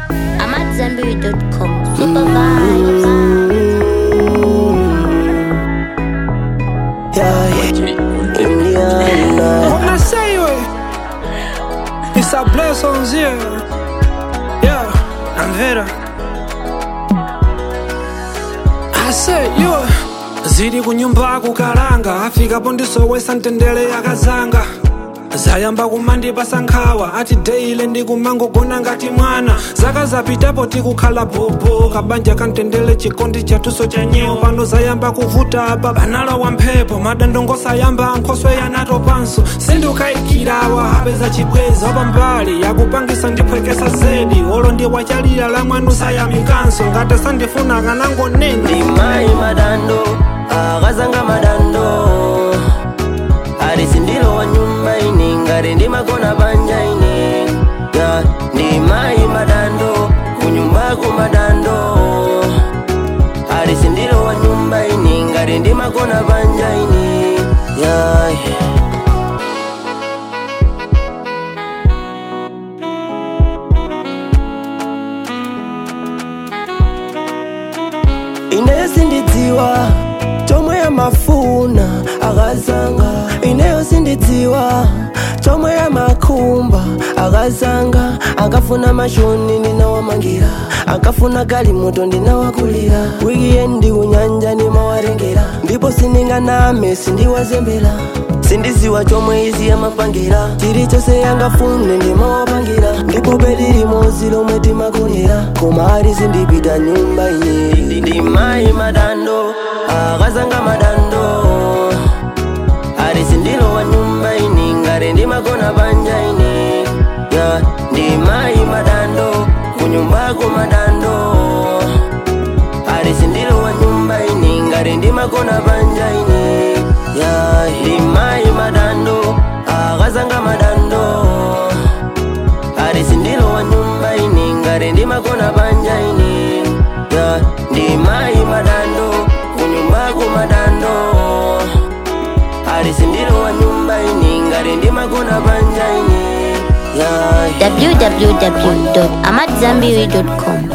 I'm at Zenberry.com. Super vibes. Yeah, Indiana. What I say, way? It's a blessings here. Yeah, I'm Vera. I said, yo. ziri kunyumba kukalanga afikapo ndisowesa mtendere yakazanga zayamba kumandipasa nkhawa ati deile ndikumangogona ngati mwana zaka zapitapo tikukhala bobo kabanja kamtendere chikondi chatuso cha nyewo pano zayamba kuvuta apa banalowa mphepo madandongosayamba nkhoswe yanatopanso sindikayikirawa apeza chibweza pambali yakupangisa ndiphwekesa zedi olo ndi wachalira la mwanu sayamikanso ngati sandifuna kanangonena Ndimai madando, akazanga madando. Arisi ndilo wa nyumba ini, ngari ndimakona banja ini. Yeah, ndimai madando, kunyumbaku madando. Arisi ndilo wa nyumba ini, ngari ndimakona banja ini. Yeah, yeah. ineyo sindidziwa chomwe amafuna akazanga ineyo sindidziwa chomwe amakhumba akazanga akafuna mashoni ndinawamangira akafuna galimoto ndinawakulira wikiendi kunyanja ndimawarengera ndipo sininganame sindiwazembera sindiziwa chomwe izi amapangira chilichonse yangafune ndimawapangira ndipo bedi limodzi lomwe timakonera koma ali sindipita nyumba ine ndimai madando akazanga madando ali sindilowa nyumba ini ngari ndimakona banja ini ya ndimai madando kunyumbako madando ali sindilowa nyumba ini ngari ndimakona banja ini ya ndimai madando akazanga madando ari sindilowa nyumba ini ngari ndimakona banja ini ya ndimai madando kunyumbako madando ari sindilowa nyumba ini ngari ndimakona banja ini ya www.amatzambiri.com.